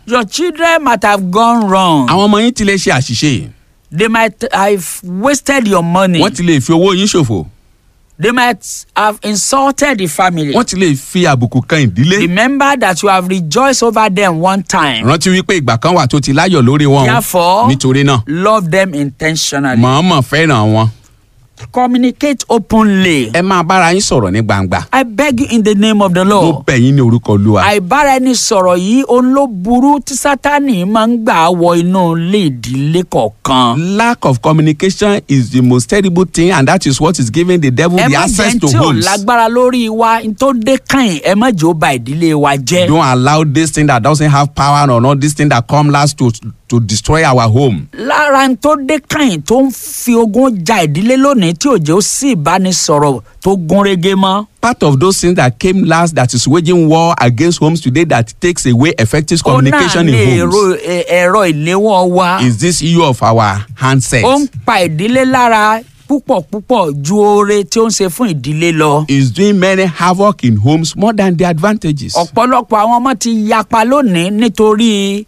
Your children might have gone wrong. àwọn ọmọ yín ti lè ṣe àṣìṣe They might have wasted your money. wọ́n ti lè fi owó yín ṣòfò They might have insulted the family. wọ́n ti lè fi àbùkù kan ìdílé Remember that you have rejoiced over them one time. rántí wípé ìgbà kan wà tó ti láyọ̀ lórí wọn o. Therefore, nítorí náà love them intentionally. mọ̀ọ́mọ̀ fẹ́ràn wọn Communicate openly. ẹ máa bára yín sọ̀rọ̀ ní gbangba I beg you in the name of the mo Lord. bẹ̀ yín ní orúkọ olúwa àìbára ẹni sọ̀rọ̀ yìí òun ló burú tí sátani máa ń gbà wọ inú ilé ìdílé kọ̀ọ̀kan. lack of communication is the most terrible thing and that is what is giving the devil ẹ the má access jẹ́ to tí ò homes lágbára lórí wa n tó dé kàn ẹ má jẹ́ ó ba ìdílé wa jẹ́. don't allow this thing that doesn't have power or not this thing that come last to to destroy our home lára n tó dé kàn tó ń fi ogun ja ìdílé lónìí tí òjò sì ìbánisọ̀rọ̀ tó gún régé mọ́. part of those things that came last that is waging war against homes today that takes away effective ó náà communication ní in èrò homes ẹ- ẹ̀rọ ìléwọ́ wa. is this issue of our handset ó ń pa ìdílé lára púpọ̀ púpọ̀ ju oore tí ó ń ṣe fún ìdílé lọ. is doing many havoc in homes more than the advantages. ọ̀pọ̀lọpọ̀ àwọn ọmọ ti yapa lónìí nítorí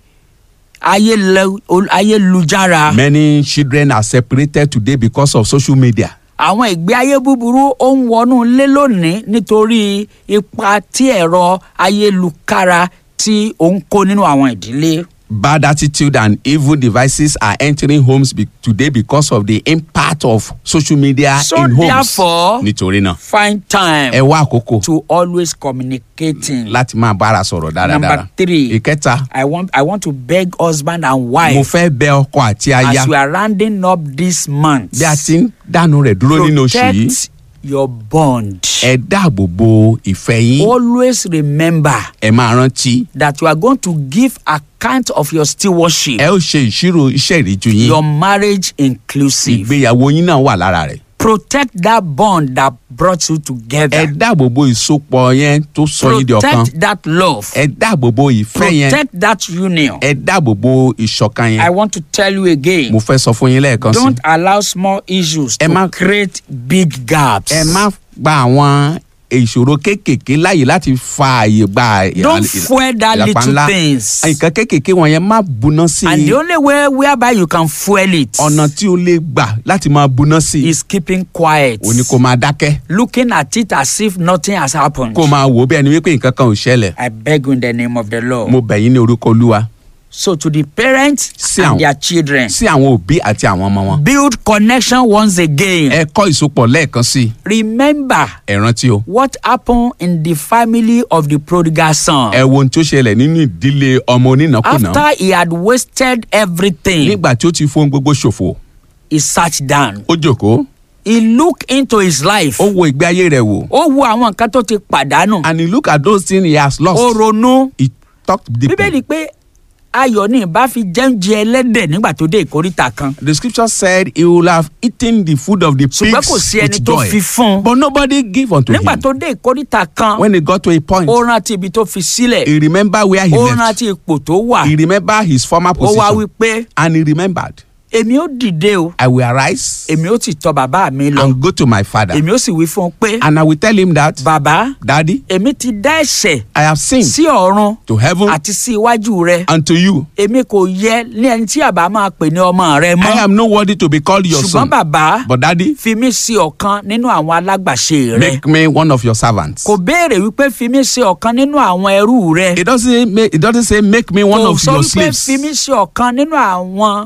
ayélu- ol- ayélujára. Many children are separated today because of social media. àwọn ìgbé ayé búburú ó ń wọnú ilé lónìí nítorí ipa tí ẹ̀rọ ayélujára tí ó ń kó nínú àwọn ìdílé. Bad attitude and evil devices are entering homes be- today because of the impact of social media So in homes. therefore- Nítorí náà, find time ẹ wá àkókò to always communicating. láti máa bára sọ̀rọ̀ dáradára. Number three. Ìkẹta, I want I want to beg husband and mo wife fẹ́ bẹ ọkọ àti aya as we are rounding up this month. bí a ti ń dànù rẹ̀ dúró nínú oṣù yìí. protect your bond. Ẹ dáàbò bo ìfẹ́ yín. always remember Ẹ máa rántí. that you are going to give account of your stewardship. Ẹ ó ṣe ìṣirò iṣẹ́ ìríjú yín. your marriage inclusive. Ìgbéyàwó yín náà wà lára rẹ̀. protect that bond that brought you Ẹ together. dáàbò bo ìsopọ̀ yẹn tó sọ yín di ọ̀kan. protect that love. Ẹ dáàbò bo ìfẹ́ yẹn. protect that union. ẹ dáàbò bo ìṣọ̀kan I yẹn. want to tell you again. mo fẹ́ sọ fún yín lẹ́ẹ̀kan sí. don't allow small issues Ẹ to má- create big gaps. ẹ má gba àwọn ìṣòro kéékèèké láàyè láti fa àyè gba ìlà- don't ìlà- fuel that ìlàpá little ńlá. things. nǹkan kéékèèké wọn yẹn má buná sí and i. the only way whereby you can fuel it ọ̀nà tí o lè gbà láti máa buná sí i. is keeping quiet. o ní kó máa dákẹ́ looking at it as if nothing has happened. kó máa wò ó bí ẹni wípé nǹkan kan ò ṣẹlẹ̀. I beg you in the name of the Lord. mo bẹ̀ yín ní orúkọ olúwa So to the parents Sí and àwọn- their children, sí àwọn òbí àti àwọn ọmọ wọn. build connection once again. ẹ kọ́ ìsopọ̀ lẹ́ẹ̀kan sí i. Remember ẹ rántí o. what happened in the family of the prodigal son. ẹ wo ohun tí ó ṣẹlẹ̀ nínú ìdílé ọmọ onínàkúnà. After he had wasted everything, nígbà tí ó ti fohun gbogbo ṣòfò he sat down. ó jókòó He looked into his life. ó wo ìgbé ayé rẹ̀ wò Ó wo àwọn nǹkan tó ti pàdánù. and he look at those things he has lost Ó ronú. he talk deeply Bíbélì pé ayọ̀ ní ìbá fi jẹ́ńjẹ ẹlẹ́dẹ̀ nígbà tó dé ìkóríta kan. the scripture said he will have eaten the food of the ṣùgbọ́n kò pigs sí ẹni with tó joy fi fún un. but nobody give unto nígbà him tó dé ìkóríta kan when he got to a point ó rántí ibi tó fi sílẹ̀ he remember where he ó left rántí ipò tó wà he remember his former ó wá wí position pé and he remembered èmi ó dìde o I will arise èmi ó sì tọ̀ bàbá mi lọ and go to my father èmi ó sì wí fún un pé and I will tell him that bàbá daddy èmi ti dá ẹ̀ṣẹ̀ I have sinned sí ọ̀run to heaven àti sí iwájú rẹ and to you èmi kò yẹ ní ẹni tí àbá máa pè ní ọmọ rẹ I mọ́ am not worthy to be called your ṣùgbọ́n son bàbá but daddy fi mí sí ọ̀kan nínú àwọn alágbàṣe rẹ make me one of your servants. kò béèrè wípé fi mí sí ọ̀kan nínú àwọn ẹrú rẹ It doesn't make, it doesn't say make me one kò of sọ your wípé slaves. fi mí sí ọ̀kan nínú àwọn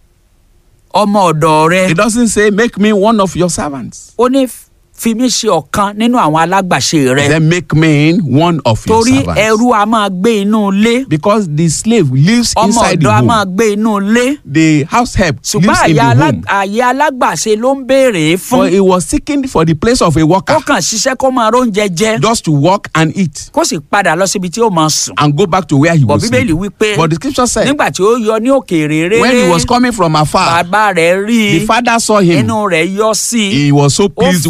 ọmọ ọ̀dọ̀ rẹ It doesn't say make me one of your servants. ó ní fi mí sí ọ̀kan nínú àwọn alágbàṣe rẹ Then make me one of your torí servants. ẹrú a máa gbé inú ilé Because the slave lives ọmọ inside the ọ̀dọ̀ a home. máa gbé inú ilé The house help ṣùgbọ́n lives in àyè the alá- home. àyè alágbàṣe ló ń béèrè For fún he was seeking for the place of a worker kó kàn ṣiṣẹ́ kó máa róúnjẹ jẹ just to work and eat kó sì padà lọ síbi tí ó máa sùn and go back to where he bọ̀ was. bíbélì wípé But the scripture said nígbà tí ó yọ ní òkèèrè rere when he was coming from afar, bàbá rẹ̀ rí the father saw him. inú rẹ̀ yọ sí i He was so ó pleased with fà á him.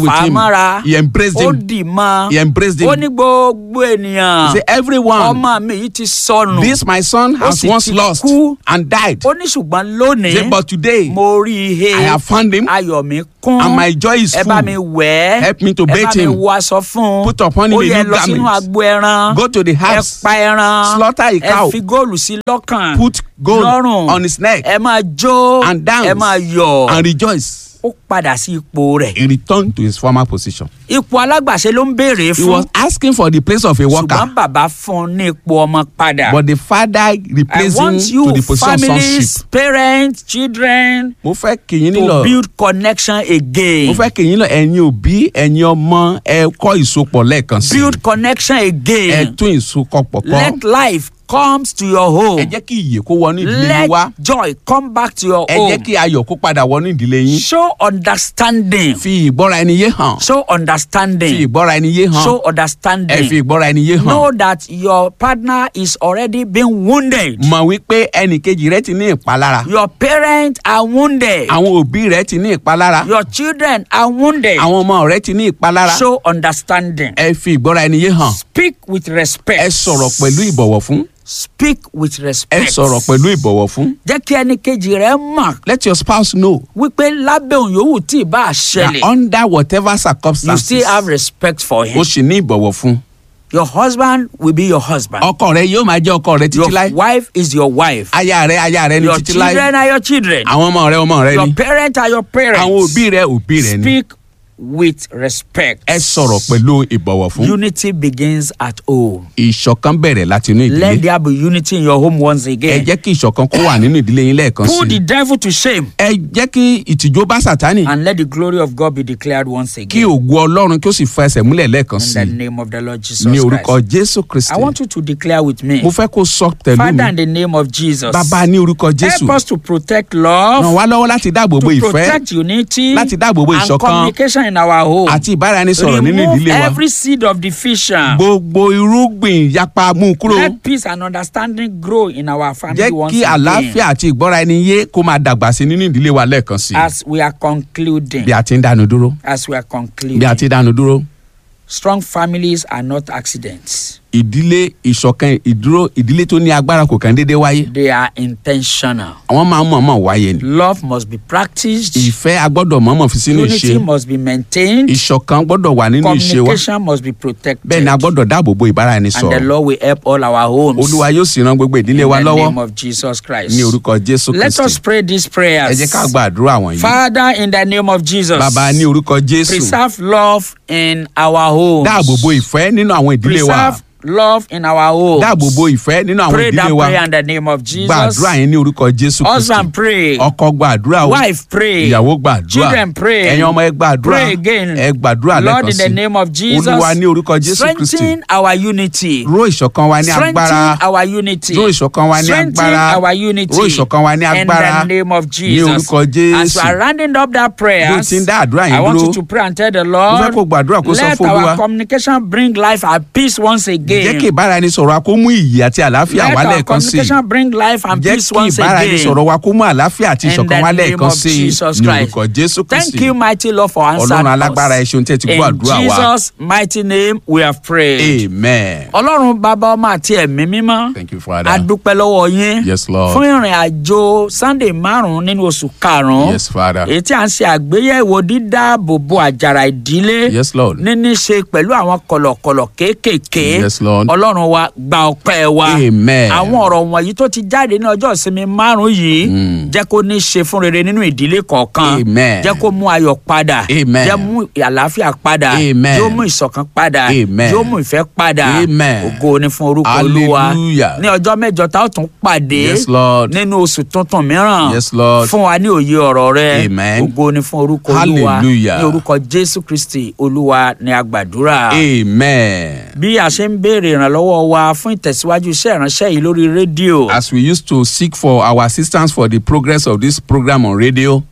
mọ́ra He embraced ó him. dì mọ́ He embraced him. ó ní gbogbo ènìyàn He said, Everyone, ọmọ mi yìí ti sọnù this my son has sì once ti lost kú. and died. ó ní ṣùgbọ́n He lónìí said, But today, mo rí ihe I have found him ayọ̀ mi kún and my joy is ẹ bá mi full. wẹ̀ ẹ́ Help me to ẹ bá bathe mi him. wọ aṣọ fún un Put upon him ó a yẹ new lọ sínú garment. agbo ẹran Go to the ẹ house. pa ẹran Slaughter a ẹ cow. fi góòlù sí lọ́kàn Put gold lọ́rùn on his neck ẹ máa jó and dance ẹ máa yọ̀ and rejoice. ó padà sí ipò rẹ̀ He returned to his former position. ipò alágbàṣe ló ń béèrè He fún was asking for the place of a worker, ṣùgbọ́n bàbá fún un ní ipò ọmọ padà. but the father I replaced him want to you the position of families sonship. parents children Mo fẹ́ kí yín to nílò. build connection again. Mo fẹ́ kí yín lọ ẹ̀yin òbí ẹ̀yin ọmọ ẹ kọ́ ìsopọ̀ lẹ́ẹ̀kan sí. build connection Ẹ again. tún ìsopọ̀ kọ́. let life comes to your home. Ẹ jẹ́ kí ìyè kó wọnú ìdílé let yín wá. joy come back to your Ẹ jẹ́ home. kí ayọ̀ kó padà wọnú ìdílé yín. show understanding. Fi ìgbọ́ra ẹni yé hàn. show Fi understanding. ìgbọ́ra ẹni yé hàn. show Ẹ fi understanding. ìgbọ́ra ẹni yé hàn. know that your partner is already being wounded. Mọ̀ wípé ẹnì kejì rẹ ti ní ìpalára. your parents are wounded. Àwọn òbí rẹ ti ní ìpalára. your children are wounded. Àwọn ọmọ rẹ ti ní ìpalára. show understanding. Ẹ fi ìgbọ́ra ẹni yé hàn. speak with respect. Ẹ sọ̀rọ̀ pẹ̀lú ìbọ̀wọ̀ fún. speak with Ẹ respect. sọ̀rọ̀ pẹ̀lú ìbọ̀wọ̀ fún. jẹ́ kí ẹnì kejì rẹ mọ̀ Let your spouse know wípé lábẹ́ òun yòówù tí ì bá a that ṣẹlẹ̀ under whatever you circumstances still have respect for o him. sì ní ìbọ̀wọ̀ fún. your husband will be your husband. Ọkọ rẹ yóò máa jẹ́ ọkọ rẹ your títí láé. wife is your wife. Aya rẹ aya rẹ ní your títí láé. children are your children. Àwọn ọmọ rẹ ọmọ rẹ your ni. parents are your parents. Àwọn òbí rẹ òbí rẹ ni. speak with respect. Ẹ sọ̀rọ̀ pẹ̀lú ìbọ̀wọ̀ fún. unity begins at home. Ìṣọ̀kan bẹ̀rẹ̀ láti inú let ìdílé. there be unity in your home once Ẹ again. jẹ́ kí ìṣọ̀kan kó wà nínú ìdílé yín lẹ́ẹ̀kan put the sí. devil to shame Ẹ jẹ́ kí ìtìjú bá Sátánì. and let the glory of God be declared once Kí again. ògo Ọlọ́run kí ó sì fa ẹsẹ̀ múlẹ̀ lẹ́ẹ̀kan in sí. the name of the Lord Jesus Ní orúkọ Christ. Jésù Kristi. I want you to declare with me. Mo fẹ́ kó sọ tẹ̀lú Father, in mi. the name of Jesus. Bàbá ní orúkọ Jésù. Help us to protect Ràn love, wá lọ́wọ́ láti dáàbò bo to ìfẹ́ protect unity, láti dáàbò bo and ìṣọ̀kan communication in our home. àti ìbáraẹnisọ̀rọ̀ nínú Remove ìdílé wa. every seed of division. Gbogbo irúgbìn yapa mú kúrò. Let peace and understanding grow in our family Jẹ́ once kí again. àlàáfíà àti ìgbọ́ra ẹni yé kó máa dàgbà sí nínú ìdílé wa lẹ́ẹ̀kan sí. As we are concluding, Bí a ti ń dánu dúró. as we are Bí a concluding, ti ń dánu dúró. strong families are not accidents. Ìdílé ìṣọ̀kan ìdúró ìdílé tó ní agbára kò kàn déédéé wáyé. They are intentional. Àwọn máa ń mọ̀ọ́mọ̀ wáyé ni. Love must be practiced. Ìfẹ́ a gbọ́dọ̀ mọ̀ọ́mọ̀ fi sínú Unity ìṣe. must be maintained. Ìṣọ̀kan gbọ́dọ̀ wà nínú ìṣe wa. Communication must be protected. Bẹ́ẹ̀ ni a gbọ́dọ̀ dáàbò bo and the ìbáraẹnisọ̀rọ̀. Lord will help all our homes. Olúwa yóò sì ran gbogbo ìdílé wa in the lọ́wọ́ name of Jesus Christ. ní orúkọ Jésù Let us Kristi. pray these Ẹ prayers. jẹ́ ká gba àdúrà wọ̀nyí. Father, in the name of Jesus. Bàbá ní orúkọ Jésù. Preserve love in our homes. Dáàbò bo ìfẹ́ nínú àwọn ìdílé wa. Preserve love in our homes. Dáàbò bo ìfẹ́ nínú àwọn Pray that ìdílé wa. prayer in the name of Jesus. Gba àdúrà yẹn ní orúkọ Jésù Kristi. Husband pray. Ọkọ gba àdúrà o. Wife pray. Ìyàwó gba àdúrà. Children pray. Ẹ̀yin ọmọ ẹ gba àdúrà. Pray again. Ẹ gbàdúrà Lord, lẹ́ẹ̀kan in the sí. name of Jesus. Olúwa ní orúkọ Jésù Kristi. Strengthen our unity. Ró ìṣọ̀kan wa ní agbára. Strengthen our unity. Ró ìṣọ̀kan wa ní Strengthen agbára. our unity. Ró ìṣọ̀kan wa ní agbára. In the name of Ní Jesus. orúkọ Jésù. As we are rounding up that prayer, Bí o ti ń dá àdúrà yẹn I want dúró. you to pray and tell the Mo fẹ́ Lord, kó gbàdúrà kó sọ let fún our Olúwa. communication bring life and peace once Jẹ́ again. kí ìbáraẹnisọ̀rọ̀ wa kó mú ìyè àti àlàáfíà Let wá our lẹ́ẹ̀kan sí. communication bring life and Jẹ́ peace kí once again. ìbáraẹnisọ̀rọ̀ wa kó mú àlàáfíà àti In ìṣọ̀kan the wá name lẹ́ẹ̀kan of sí Jesus ní Christ. orúkọ Jésù Thank Kristi. you, mighty Lord, for answering Ọlọ́run alágbára ẹ us. ṣeun tí ẹ ti gbọ́ In àdúrà wa. Jesus' mighty name, we have prayed. Amen. Ọlọ́run bàbá ọmọ àti ẹ̀mí mímọ́. Thank you, Father. a dúpẹ́ lọ́wọ́ yín. Yes, Lord. fún ìrìn àjò sunday márùn-ún nínú oṣù karùn-ún. Yes, Father. èyí tí a ń ṣe àgbéyẹ̀wò dídáàbòbò àjàrà ìdílé. Yes, Lord. níní ṣe pẹ̀lú àwọn kọ̀lọ̀kọ̀lọ̀ kéékèèké. Yes, Lord. ọlọ́run wa gba ọpẹ́ wa. Amen. àwọn ọ̀rọ̀ wọ̀nyí tó ti jáde ní ọjọ́ ìsinmi márùn-ún yìí. jẹ́ kó ní ṣe fún rere nínú ìdílé kọ̀ọ̀kan. Amen. jẹ́ kó mú ayọ̀ padà. Amen. jẹ́ mú àlàáfíà padà. Amen. yóò mú ìṣọ̀kan padà. Amen. yóò mú ìfẹ́ padà. Amen. ògo ni fún orúkọ olúwa. Hallelujah. ní ọjọ́ mẹ́jọ tá a ó tún pàdé Yes, Lord. nínú oṣù tuntun mìíràn Yes, Lord. fún wa ní òye ọ̀rọ̀ rẹ Amen. ògo ni fún orúkọ olúwa Hallelujah. ní orúkọ jésù kristi olúwa ni a gbàdúrà. Amen. bí a ṣe ń béèrè ìrànlọ́wọ́ wa fún ìtẹ̀síwájú iṣẹ́ ìránṣẹ́ yìí lórí rédíò As we used to seek for our assistance for the progress of this program on radio,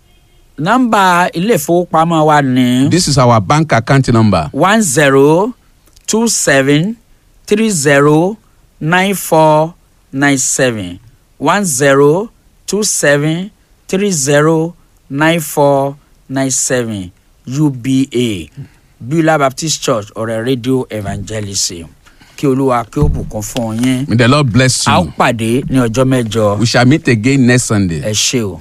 nọ́mbà ilé ìfowópamọ́ wa ní this is our bank account number one zero two seven three zero nine four nine seven one zero two seven three zero nine four nine seven uba beulah baptist church ọ̀rẹ́ radio evangelism kí olúwa kí ó bùkún fún yín May the Lord bless a ó you. pàdé ní ọjọ́ mẹ́jọ We shall meet again next Sunday. ẹ ṣé o.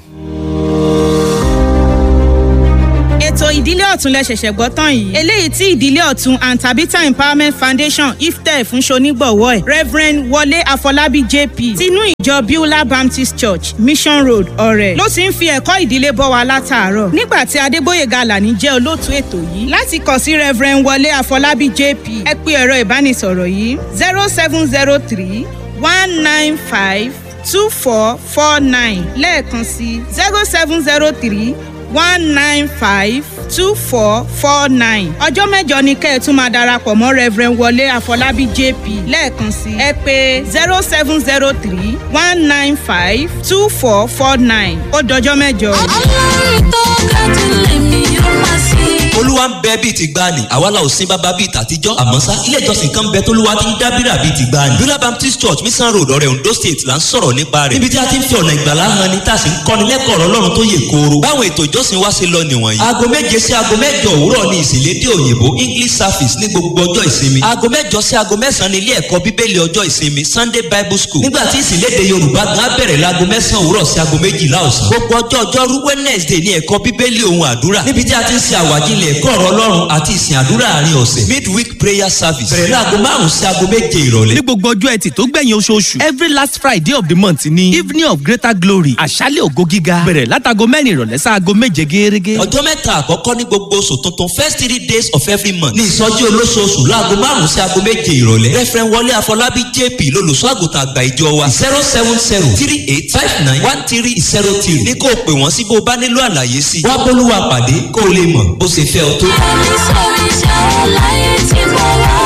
ètò ìdílé ọ̀tún lẹ ṣẹ̀ṣẹ̀ gbọ́ tán yìí eléyìí tí ìdílé ọ̀tún and tabitha empowerment foundation iftẹ fún ṣonígbọ̀wọ́ ẹ̀ reverend wọlé àfọlábí jp tinú ìjọ beulah baptist church mission road ọ̀rẹ́ ló ti ń fi ẹ̀kọ́ ìdílé bọ́ wa látàárọ̀ nígbà tí adégbòyèga alani jẹ́ olóòtú ètò yìí láti kàn sí reverend wọlé àfọlábí jp ẹ pé ẹ̀rọ ìbánisọ̀rọ̀ yìí zero seven zero three one nine five two four four nine lẹ́ẹ̀kan sí zero seven zero three one nine five two four four nine. ọjọ́ mẹ́jọ ni kẹ́ ẹ̀ tún máa darapọ̀ mọ́ reverend wọlé àfọlábí jp lẹ́ẹ̀kan sí ẹ pé zero seven zero three one nine five two four four nine ó dọjọ́ mẹ́jọ. ọlọ́run tó ga jù lèmi yóò máa sìn. olúwa ń bẹ bíi ti gbani àwa la ò sin bàbá bíi tàtijọ́ àmọ́ sá ilé ìjọsìn kan bẹ tólúwa ti ń dábìrà bíi ti gbani bíọ́lá baptist church mission road ọ̀rẹ́ ondo state là ń sọ̀rọ̀ nípa rẹ̀ níbi tí a ti ń fi ọ̀nà ìgbàlá hàn ni tá a sì ń kọ́ni lẹ́kọ̀ọ́ ọ̀rọ̀ ọlọ́run tó yè kooro báwọn ètò ìjọsìn wa ṣe lọ nìwọ̀nyí. aago méje sí aago mẹ́jọ òwúrọ̀ ni ìsìnlédè òyìnbó english service ní gbogbo ọjọ́ ìsinmi aago mẹ́jọ sí aago mẹ́sàn-án ní ilé ẹ̀kọ́ bíbélì ọjọ́ ìsinmi sunday bible school nígbà tí ìsìnlédè yorùbá gan á bẹ̀rẹ̀ láago mẹ́sàn-án òwúrọ̀ sí aago méjìlá ọ̀sán gbogbo ọjọ́ ọjọ́rú wednesday ní ẹ̀kọ́ bíbélì ohun àdúrà níbi tí a ti ń ṣe àwàjílẹ̀ ẹ̀kọ́ ọ̀rọ̀ ọlọ́run àti ìsìn àdúrà àárín ọ̀sẹ̀ midweek prayer service bẹ̀rẹ̀ láago márùn-ún sí aago méje ìrọ̀lẹ́ ní gbogbo ọjọ́ ẹtì tó gbẹ̀yìn oṣooṣù every last friday of the month ni evening of greater glory àṣálẹ̀ ògo gíga bẹ̀rẹ̀ látago mẹ́rin ìrọ̀lẹ́ sáago méje gẹ́gẹ́. ọjọ́ mẹ́ta àkọ́kọ́ ní gbogbo oṣù tuntun first three days of every month ní ìsọjí olóṣooṣù láago márùn-ún sí aago méje ìrọ̀lẹ́ referent wọlé àfọlábí jp lolùṣọ́ àgùntàn àgbà ìjọ wa zero seven zero three eight five nine one three zero three ní kó o pè wọ́n sí bó o bá nílò àlàyé sí i wá bólúwa pàdé kó o lè mọ̀ bó ṣe fẹ́ ọ tó. ẹni sọ iṣẹ́ láyé tí mo wá.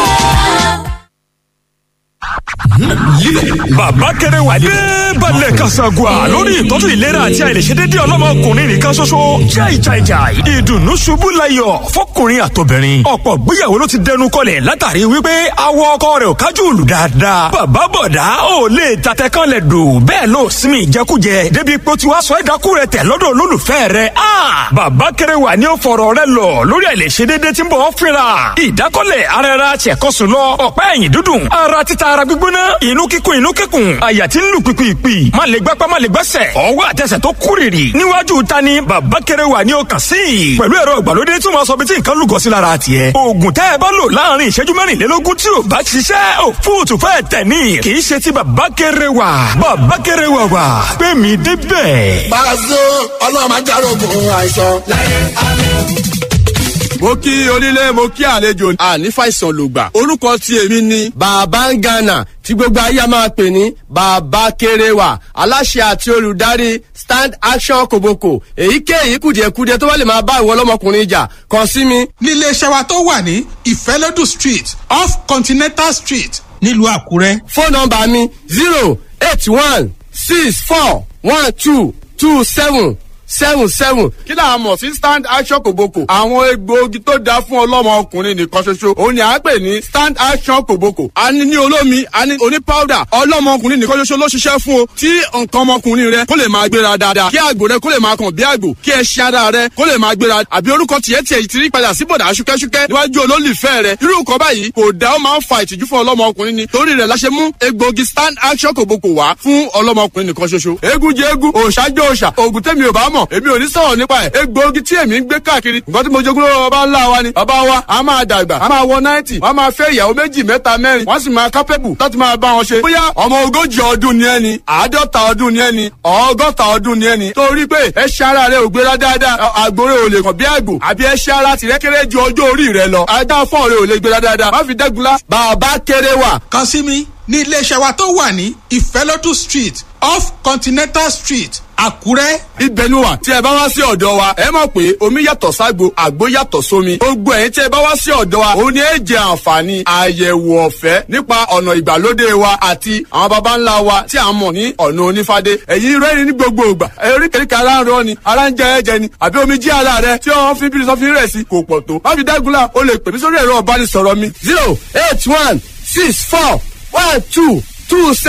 bàbá kẹrẹ wà dé balẹ̀ kasagua lórí ìtọ́jú ìlera àti àìlèṣedédé ọlọ́mọkùnrin nìkan ṣoṣo jai jai jai ìdùnnú ṣubú layọ̀ fọkùnrin àtobìnrin ọ̀pọ̀ gbéyàwó ló ti dẹnu kọlẹ̀ látàrí wípé awọ ọkọ rẹ̀ ò kájú òlù dáadáa bàbá bọ̀dá ò lè tatẹ kan lẹ̀ dò bẹ́ẹ̀ ló sinmi ìjẹkújẹ débi pé ó ti wá sọ ẹ̀dákú rẹ̀ tẹ̀ lọ́dọ̀ olólùfẹ́ rẹ̀ a bàbá kẹrẹ wà ní ó fọ̀rọ̀ rẹ̀ lọ lórí àìlèṣedédé tí ń bọ̀ ọ́ fínra ìdákọ́lẹ̀ ara ẹra ṣẹ̀kọ́sùn lọ ọ̀pá ẹ̀yìn dúdùn ara títa ara gbígbóná inú kíkún inú kíkún àyà tí ń lù pìpìpì má lè gbápá má lè gbẹ́sẹ̀ ọwọ́ àtẹsẹ̀ tó kúrìrì níwájú ta ni bàbá kẹrẹ wà ní ọkàn sí i pẹ̀lú ẹ̀rọ ìgbàlódé tí wọ́n sọ bí tí nǹkan lùgọ́ sí lára tiẹ̀ oògùn tẹ́ ẹ bá lò láàrin ìṣẹ́jú mẹ́rìnlélógún tí ò bá ṣiṣẹ́ ò fóòtù fẹ́ tẹ̀ ní kì í ṣe ti bàbá kẹrẹ wà bàbá kẹrẹ wà wà pé mi débẹ̀. Pàṣẹ ọlọ́run máa járógun àìsàn. mo kí onílé mo kí àlejò àní fàìsàn lògbà orúkọ tí èmi ni. bàbá ń gànà tí gbogbo ayé a máa pè ní bàbá kéréwà aláṣẹ àti olùdarí stand action kòbókò èyíkéyìí kùdìẹ̀kudiẹ tó bá lè máa bá ìwọ ọlọ́mọkùnrin jà kàn sí mi. níléeṣẹ́ wa tó wà ní ìfẹ́lódù street off continental street nílùú àkúrẹ́. fóònù nọmba mi zero eight one six four one two two seven seven seven. kí là á mọ̀ sí stand action kòbókò. àwọn egbòogi tó dáa fún ọlọ́mọ ọkùnrin nìkan ṣoṣo òun ni à ń pè ní stand action kòbókò. a ní ní olómi a ní oní powder ọlọ́mọ ọkùnrin nìkan ṣoṣo ló ṣiṣẹ́ fún o. tí nǹkan ọmọkùnrin rẹ kó lè máa gbéra dáadáa kí àgbò rẹ kó lè máa kàn bí àgbò kí ẹṣin ara rẹ kó lè máa gbéra àbí orúkọ tiẹ̀ tiẹ̀ ti rí padà sí bọ̀dà ṣúkẹ́ṣúkẹ́ níwájú olólùfẹ́ rẹ irú nǹkan báyìí kò dá ó máa ń fa ìtìjú fún ọlọ́mọ ọkùnrin ni torí rẹ̀ la ṣe mú egbòogi stand action kòbókò wá fún ọlọ́mọ ọkùnrin nìkan ṣoṣo. eégún jẹ eégún òòṣà jẹ òòṣà òògùn tẹ́mi ò bá mọ̀ èmi ò ní sọ̀rọ̀ nípa ẹ̀ egbòogi tí èmi ń gbé káàkiri nǹkan tí mo jogún lọ́wọ́ bàbá ńlá wa ni bàbá wa a máa dàgbà a máa wọ náìtì wọ́n máa fẹ́ ìyàwó méjì mẹ́ta mẹ́rin wọ́n sì máa kápẹ́bù láti máa bá wọn ṣe bóyá ọmọ ogójì ọdún ni ẹni àádọ́ta ọdún ni ẹni ọgọ́ta ọdún ni ẹni torí pé ẹṣẹ́ ara rẹ ò gbéra dáadáa àgbòrè ò lè kàn bí àgbò àbí ẹṣẹ́ ara tìrẹ́ kéré ju ọjọ́ orí rẹ lọ ajá fọ́ọ̀ rẹ ò lè gbéra dáadáa má fi dẹ́gunlá bàbá kéré wà. kàn sí mi ní iléeṣẹ́ wa tó wà ní ìfẹ́lódù street off continental street àkúrẹ́. ibẹ̀ ni wà tí ẹ bá wá sí ọ̀dọ̀ wa ẹ mọ̀ pé omi yàtọ̀ ságbo àgbo yàtọ̀ sómi gbogbo ẹ̀yin tí ẹ bá wá sí ọ̀dọ̀ wa òun ni ẹ jẹ àǹfààní àyẹ̀wò ọ̀fẹ́ nípa ọ̀nà ìgbàlódé wa àti àwọn baba ńlá wa tí a mọ̀ ní ọ̀nà onífádé ẹ̀yin rẹ́rìn ní gbogbo ìgbà eríkèéríkè ara ń rọ ni ara ń jẹ ẹ̀jẹ̀ ni àbí omi jí ara rẹ tí wọ́n fi bí sọ́fin rẹ̀ sí kò pọ̀ tó má fi dágunlá o lè pè mí sórí ẹ̀rọ ọ̀bánisọ̀rọ̀ mi zero eight one six four one two two seven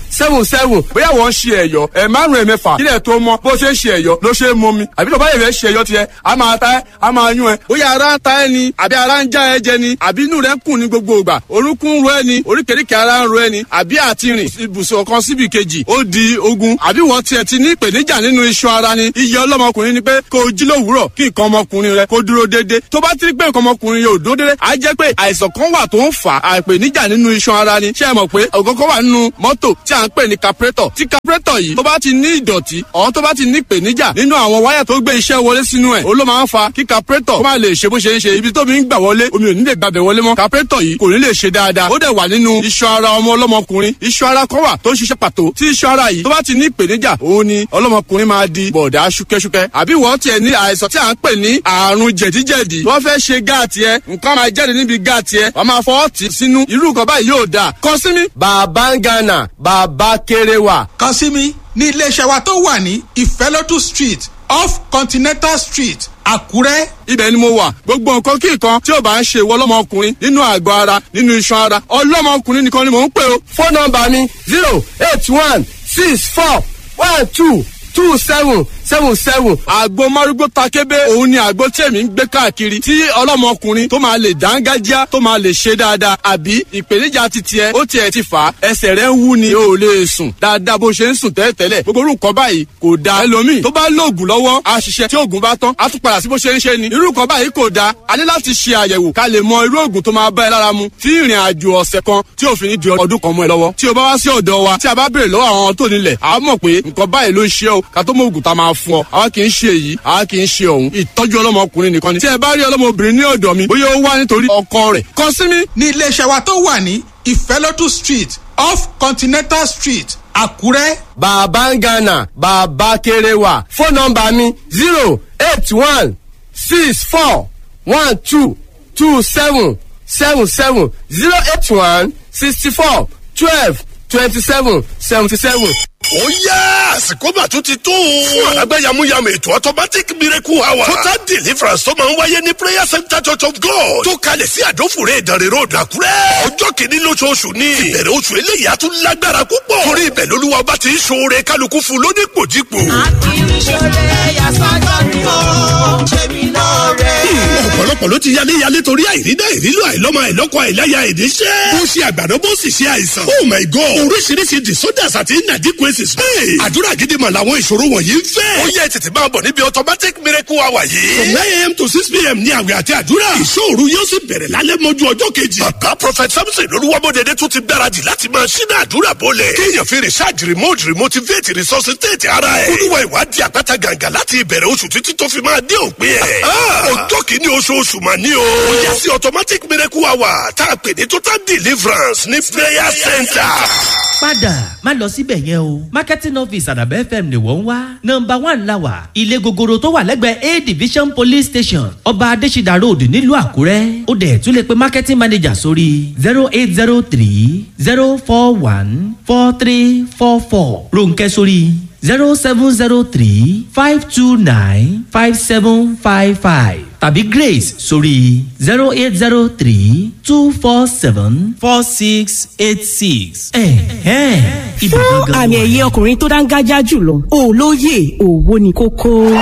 seven seven bóyá wọ́n ń ṣe ẹ̀yọ́ ẹ̀ márùn ẹ̀ mẹ́fà kílẹ̀ tó mọ́ bó ṣe ń ṣe ẹ̀yọ́ ló ṣe é mọ́ mi àbí tó bá yẹ fẹ́ ṣe ẹ̀yọ́ tiẹ̀ a máa ta ẹ́ a máa yún ẹ bóyá ara ń ta ẹ ni àbí ara ń já ẹ jẹ ni àbí inú rẹ ń kùn ní gbogbo ìgbà orúnkún ń ro ẹ ni oríkèéríkèé ara ń ro ẹ ni àbí àti rìn ibùsùn kan síbi kejì ó di ogun àbí wọ́n tiẹ̀ ti ní ìpèníjà nínú iṣan ara ni iye ọlọ́mọkùnrin ni pé kó o jí lówùúrọ̀ kí nǹkan ọmọkùnrin rẹ kó dúró déédé tó bá ti rí pé nǹkan ọmọkùnrin yóò dúró déédé á jẹ́ pé àìsàn kan wà tó ń fà á ìpèníjà nínú iṣan ara ni ṣé ẹ mọ̀ pé ọ̀gọ́gọ́ wà nínú mọ́tò tí à ń pè ní capretọ̀ tí capretọ̀ yìí tó bá ti ní ìdọ̀tí ọ̀hún tó bá ti ní ìpèníjà nínú àwọn wáyà tó gbé iṣẹ́ wọlé sínú ẹ̀ ó ló máa ń fa kí capretọ̀ kó má lè ṣe bó ṣe ń ṣe ibi tó mi ń gbà wọlé omi ò ní lè gbàbẹ̀ wọlé mọ́ capretọ̀ yìí kò ní lè ṣe dáadáa ó dẹ̀ wà nínú iṣan ara ọmọ ọlọ́mọkùnrin iṣan ara kan wà tó ń ṣiṣẹ́ pàtó tí iṣan ara yìí tó bá ti ní ìpèníjà òun ni ọlọ́mọkùnrin máa di bọ̀dá ṣúkẹ́ṣúkẹ́ àbí wọ́n tiẹ̀ ní àìsàn tí à ń pè ní àrùn jẹ̀díjẹ̀dí wọ́n fẹ́ ṣe gáàtì ẹ nǹkan máa jáde níbi gáàtì ẹ wọ́n máa fọwọ́ tì sínú irú nǹkan báyìí yóò dáa kàn sí mi. bàbá ń gánà bàbá kéré wà. kàn sí mi ní iléeṣẹ́ wa tó wà ní ìfẹ́lódù street off continental street àkúrẹ́. ibẹ̀ ni mo wà gbogbo nǹkan kí nǹkan tí ò bá ń ṣe ìwọ ọlọ́mọkùnrin nínú àgọ́ ara nínú iṣan ara ọlọ́mọkùnrin nìkan ni mò ń pè o. fóònù nọmba mi zero eight one six four one two two seven seven seven. àgbo márúgbó takébé òun ni àgbo tí èmi ń gbé káàkiri tí ọlọ́mọkùnrin tó máa lè dángájá tó máa lè ṣe dáadáa àbí ìpèníjà ti tiẹ̀ ó tiẹ̀ ti fà á ẹsẹ̀ rẹ̀ ń wú ni o ò lè sùn dáadáa bó ṣe ń sùn tẹ́lẹ̀tẹ́lẹ̀ gbogbo orú nǹkan báyìí kò da ẹlòmíì tó bá lóògùn lọ́wọ́ a ṣiṣẹ́ tí oògùn bá tán a tún padà sí bó ṣe ń ṣe ni irú nǹkan báyìí kò da a ní láti ṣe àyẹ̀wò ká lè mọ irú oògùn tó máa bá ẹ lára mu tí ìrìn àjò ọ̀sẹ̀ kan tí òfin ní di ọdún kan mọ́ ẹ lọ́wọ́ tí o bá wá sí ọ̀dọ̀ wa tí a bá béèrè lọ́wọ́ àwọn tó nílẹ̀ a mọ̀ pé nǹkan báyìí ló ń ṣe o ká tó mọ oògùn tá a máa fún ọ àwa kì í ṣe èyí àwa kì í ṣe ọ̀hún ìtọ́jú ọlọ́mọkùnrin nìkan ni tí ẹ bá rí ọlọ́mọbìnrin ní ọ̀dọ̀ mi bóyá ó wá nítorí ọkọ rẹ̀ kàn sí mi. ní iléeṣẹ́ wa tó wà ní ìfẹ́lódù street off continental street àkúrẹ́. bàbá ń gánà bàbá kéré wà fóònù nọmba mi zero eight one six four one two two seven seven seven zero eight one sixty four twelve twenty seven seventy seven. ó yá àsìkò mà tún ti tó. fún àlágbá yamuyamu ètò automatic miracle hour. total deliverance tó máa ń wáyé ní prayer center church of god. tó kalẹ̀ sí àdófòrè ìdánrẹ́ road àkúrẹ́. ọjọ́ kìíní lóṣooṣù ni. ìbẹ̀rẹ̀ oṣù eléyìí á tún lágbára púpọ̀. torí ibẹ̀ lolúwa ọba ti ń ṣoore kálukú fún lónípòjípò. Akíníṣẹ́lẹ̀ yasọ́jọ́ ni ó ṣe mí lóore. ọ̀pọ̀lọpọ̀ ló ti yálé yálé torí àìrídá ìrílò àìlọ́mọ àìlọ́kọ àìláya ìdíṣẹ́. bó ṣe àgbàdo bó sì ṣe àìsàn. oh my god oríṣiríṣi disorders àti inadequacies. Hey, àdúrà gidi mà làwọn ìṣòro wọ̀nyí ń fẹ́. ó yẹ tètè máa bọ̀ níbi automatic miracle hour yìí. from nine a.m. to six p.m. ní àwẹ̀ àti àdúrà. ìṣòro yóò sì bẹ̀rẹ̀ lálẹ́ mọ́jú ọjọ́ kejì. bàbá prophet samson olúwamọ́dẹ̀dẹ̀ tún ti gbáradì láti máa ṣínà àdúrà bọ́lẹ̀. kéèyàn fi research remote remotivate resuscitate ara ẹ̀. olúwa ìwádìí àpáta gàǹgà láti ìbẹ̀rẹ̀ oṣù títí tó fi máa dé òpin ẹ̀. ọjọ́ kìíní oṣooṣù mà ní o. ó yẹ sí automatic miracle hour tá a pè ní total deliverance ní prayer center. padà má lọ síbẹ̀ yẹn o marketing office àdàbẹ́ fm ni wọ́n ń wá nọmba one la wà ilé gogoro tó wà lẹ́gbẹ̀ẹ́ a division police station ọba adésídà road nílùú àkúrẹ́ ó dẹ̀ tún lè pe marketing manager sórí zero eight zero three zero four one four three four four ronkẹ́ sórí zero seven zero three five two nine five seven five five tàbí grace sórí zero eight zero three two four seven four six eight six. ẹ̀hẹ́n ibà fún gangan àmì wà. ẹ̀yẹ ọkùnrin tó dáńgájá jùlọ olóyè òwò ni kókó.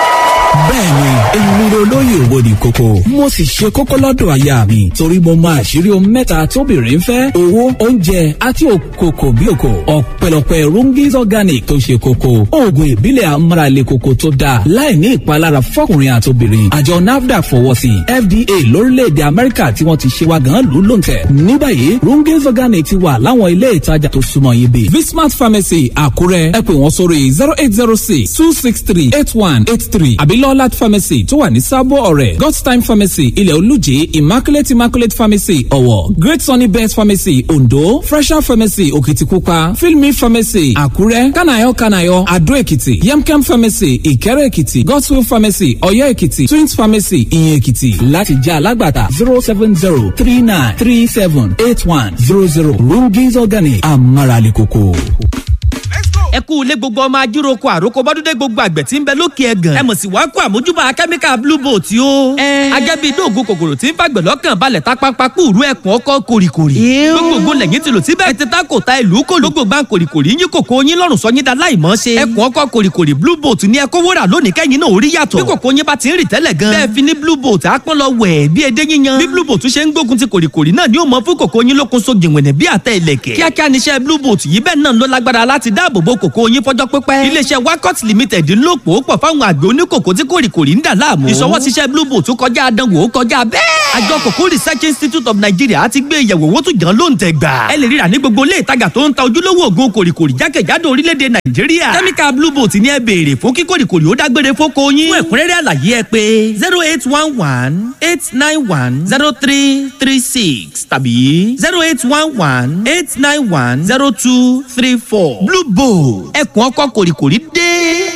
bẹ́ẹ̀ni èmi ni olóyè owó ní kókó mo sì ṣe kókó lọ́dọ̀ aya mi torí mo mọ àṣírí ohun mẹ́ta tóbìnrin fẹ́ owó oúnjẹ àti òkòkò bí òkò ọ̀pẹ̀lọpẹ̀ rungis organic tó ṣe kókó oògùn ìbílẹ̀ amúralé kókó tó dáa láì ní ìpalára fọkùnrin àtobìnrin àjọ nafdac fọwọ́ sí fda lórílẹ̀‐èdè amẹ́ríkà tí wọ́n ti ṣe wa gan lù lóǹtẹ̀ ní báyìí rungis organic ti wà láwọn ilé ìtajà tó súnmọ́ yín bí vismart pharmacy àkúrẹ́ ẹ pè wọ́n sórí zero eight zero six two six three eight one eight three àbí lọ́lát pharmacy tó wà ní sábò ọ̀rẹ́ god's time pharmacy ilẹ̀ olùjì immaculate immaculate pharmacy ọ̀wọ̀ great sunny best pharmacy ondo fresher pharmacy òkìtìpupa filmi pharmacy àkúrẹ́ kanayo kanayo adó èkìtì yemkem pharmacy ìkẹrẹ èkìtì godswill pharmacy ọ̀yọ́ èkìtì twins pharmacy ìyẹn èkìtì láti jẹ́ alágbàtà zero seven zero three nine three seven eight one zero zero rungis organic amárale koko. ẹ kú kú ilé gbogbo ọmọ ajíroko àròkọ bọ́dúndé gbogbo àgbẹ̀ tí ń bẹ lókè ẹ̀gàn. ẹ mọ̀ sí wàá kó àmójúbà kẹ́míkà blue boat o. agẹ́bí dóògùn kòkòrò tí ń fàgbẹ̀ lọ́kàn balẹ̀ tá pápá kúrú ẹ̀kún ọkọ̀ kòrìkòrì. gbogbo lẹ́yìn tí lò síbẹ̀ ẹ ti ta kò ta ìlú kò lógbò gbà kòrìkòrì yín kòkó yín lọ́rùn sọ yín da láìmọ́ ṣe. ẹ̀kún ọkọ̀ kòrìkòrì blue boat ní ẹkọ wúrà lónìí kẹ́yìn náà orí yàtọ̀. bí kòkó yín bá ti ń rì tẹ́lẹ̀ gan. bẹ́ẹ̀ fi ní blue boat apọ́n lọ wẹ̀ bí edé yíyan. bí blue boat ṣe ń gbógun ti kòrìkòrì náà ni ó mọ fún kòkó yín lókun so gìnwẹ̀nẹ̀ bí àtẹ ìlẹ̀kẹ̀. kíákíá níṣẹ́ blue boat yìí bẹ́ẹ̀ náà ló lágbára láti dáàbò bo kòkó yín fọjọ́ pípẹ́. iléeṣẹ́ wakot limited ń lò pò pọ̀ fáwọn àgbẹ̀ oníkòkó tí kòrìkòrì ń dà láàmú. ìṣọwọ́ ṣiṣẹ́ blue boat kọjá àdánwò ó kọjá bẹ́ẹ̀. àjọ kòkó research institute of nigeria ti gbé ìyẹ̀wò owó tún jàn ló ń tẹ̀ gbà. ẹ lè ríra ní gbogbo ilé ìtajà tó ń ta ojúlówó òògùn kòrìkòrì jákèjádò orílẹ̀-èdè nàìjíríà. kẹ́míkà blue boat ni ẹ béèrè fún kí kòrìkòrì ó dágbére fóko yín. fún ẹ̀kúnrẹ́rẹ́ àlàyé ẹ pé zero eight one one eight nine one zero three three six tàbí zero eight one one eight nine one zero two three four blue boat ẹkùn ọkọ̀ kòrìkòrì dé.